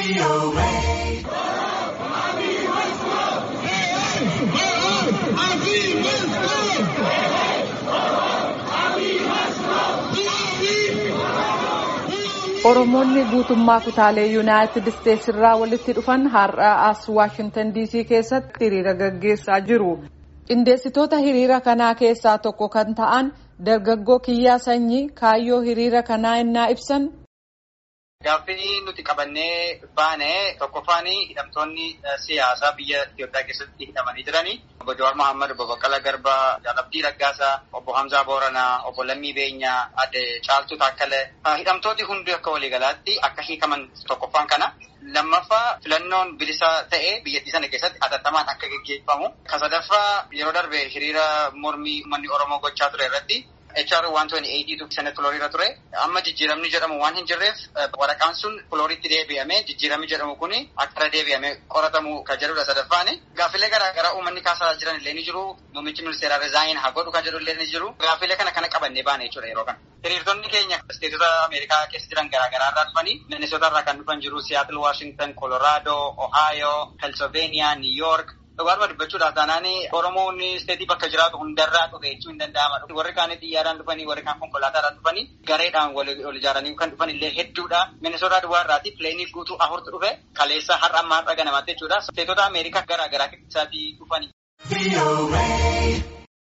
Oromoonni guutummaa kutaalee Yuunaayitid Isteetsi irraa walitti dhufan har'a as Waashintan DC keessatti hiriira gaggeessaa jiru. Qindeessitoota hiriira kanaa keessaa tokko kan ta'an dargaggoo kiyyaa sanyii kaayyoo hiriira kanaa innaa ibsan. Gaaffii nuti qabannee baane tokkoffaan hidhamtoonni siyaasaa biyya Itoophiyaa keessatti hidhamanii jiranii obbo Jawaar Mohaammed, obbo Baqqalaa Garbaa, Jaalabdii Raggaasaa, obbo Hamzaa Booranaa, obbo Lammii Beenyaa, Adde Caaltuu Taakkalee hidhamtooti hundi akka waliigalaatti akka hiikaman tokkoffaan kana. Lammaffaa filannoon bilisaa ta'ee biyyattii sana keessatti hatattamaan akka gaggeeffamu. Kan sadaffaa yeroo darbe hiriira mormii uummanni Oromoo gochaa ture irratti HR 128 sanatti filooriirra ture. Amma jijjiiramni jedhamu waan hin jirreef waraqaan sun filooriitti deebi'amee jijjiiramni jedhamu kun akka deebi'amee qoratamu kan jedhudha sadaffaan. Gaaffilee garaagaraa uummanni kaasaa jiran illee ni jiru. Muummichi ministeeraa Rizaayin haa godhu kan jedhu illee ni jiru. Gaaffilee kana kana qabannee baane jechuudha yeroo kana. Hiriirtonni keenya isteetota Ameerikaa keessa jiran garaagaraa irraa dhufanii Minnesota irraa kan dhufan jiru Seattle, Washington, Colorado, Ohio, Pennsylvania, New York. Dhugaadhuma dubbachuudhaaf taanaan Oromoon isteetii bakka jiraatu hundarraa dhufe jechuun hin danda'ama. Warri kaan xiyyaaraan dhufanii warri kaan konkolaataadhaan dhufanii gareedhaan wal ijaaranii kan dhufan illee hedduudha. Minnesota duwwaa irraati pileenii guutuu afurtu dhufe kaleessa har'a ammaa har'a ganamaatti jechuudha. Isteetota Ameerikaa garaagaraa keessaatii dhufanii.